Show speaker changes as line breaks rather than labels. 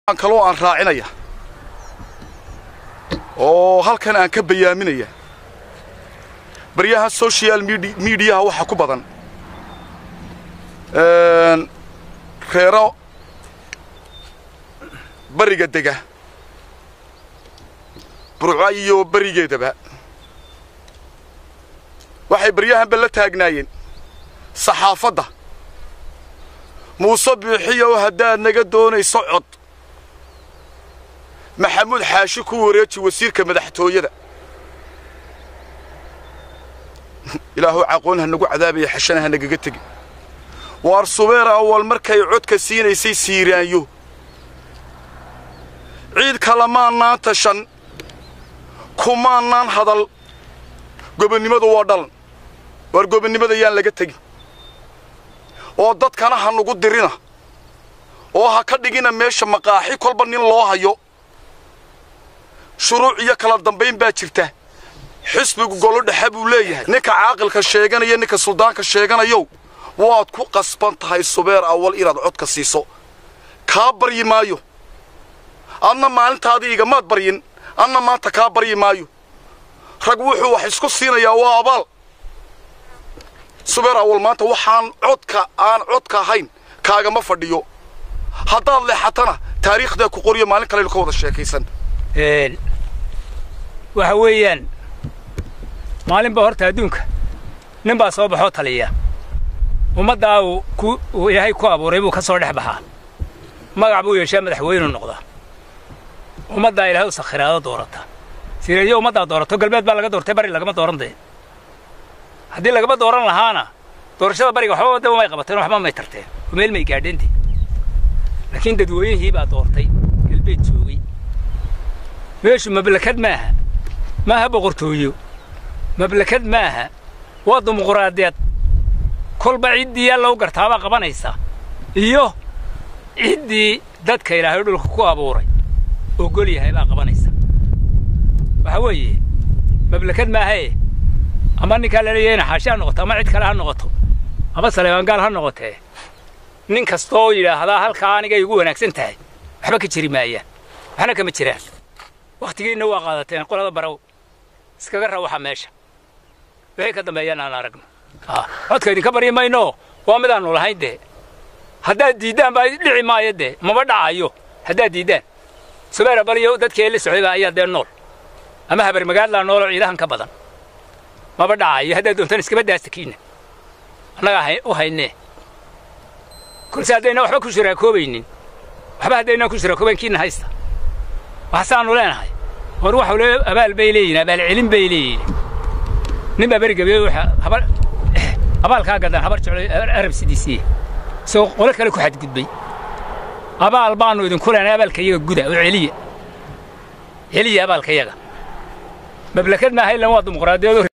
kaloo aan raacinaya oo halkan aan ka bayaaminaya baryahan social mediaha waxa ku badan reero bariga dega burca iyo berigeedaba waxay baryahanba la taagnaayeen saxaafadda muuse biixiyow haddaad naga doonayso cod maxamuud xaashi ku wareeji wasiirka madaxtooyada ilaahu caqoon ha nagu cadaabaya xashana ha nagaga tegi waar subeer awal markay codka siinaysay siiraanyo ciid kalamaannaan tashan kumaannaan hadal gobonnimadu waa dhalan waar gobonnimada yaan laga tegin oo dadkana ha nugu dirina oo ha ka dhigina meesha maqaaxi kolba nin loo hayo shuruuc iyo kala dambayn baa jirta xisbigu golo dhexe buu leeyahay ninka caaqilka sheeganaya ninka suldaanka sheeganayow waad ku qasban tahay subeer awal inaad codka siiso kaa baryi maayo adna maalintaadii igamaad baryin adna maanta kaa baryi maayo rag wuxuu wax isku siinayaa waa abaal subeer awal maanta waxaan codka aan codka ahayn kaagama fadhiyo haddaad leexatana taariikhdaa ku qoriyo maalin kaleynu ka wada sheekaysan
waxa weeyaan maalinba horta adduunka nin baa soo baxoo taliya ummaddaa uu ilaahay ku abuuray buu ka soo dhex baxaa magac buu yeeshaa madaxweynuu noqdaa ummaddaa ilaahay u sakhiraado doorata sireedyo ummaddaa doorato galbeed baa laga doortay bari lagama dooran dee haddii lagama dooran lahaana doorashada bariga waxba wadaba may qabateen waxba may tarteen oo meel may gaadheente laakiin dadweynihii baa doortay galbeed joogay meeshu mablakad maaha maaha boqortooyo mablakad maaha waa dimuquraadiyad kolba ciddii yaa lagu gartaabaa qabanaysa iyo ciddii dadka ilaahay dhulka ku abuuray ogol yahay baa qabanaysa waxa weeye mablakad maahae ama ninkaa laleeyahay ina xaashi ha noqoto ama cid kale ha noqoto ama saleebaangaal ha noqotee nin kastooo yidhaahdaa halkaa anigay igu wanaagsan tahay waxba ka jiri maayaan waxna kama jiraan wakhtigiinna waa qaadateen qolada baraw iskaga rawaxa meesha wixii ka dambeeyaan aan aragno codka idinka baryi mayno waa midaannu lahayn dee haddaad diiddaan baa dhici maayo dee maba dhacayo haddaad diiddaan subeera baliyo dadkii la socdayba ayaa dee nool ama habar magaaldaa nooloo ciidahan ka badan maba dhacayo haddaad doontaan iskaba daastakiinna annagaa u haynee kolse haddayna waxba ku shiraakoobaynin waxba haddaynaan ku shiraakoobayn kiinna haysta waxsaannu leenahay war waxau le abaal bay leeyihin abaalcelin bay leeyihin nin baa berigabe habar abaalkaa gadan habar jeclo arab sidiisiye isagoo qolo kale ku xadgudbay abaal baannu idinku leenay abaalka yaga guda oo celiya celiya abaalka yaga mablakad maaha ilan waa dimuqraadiyado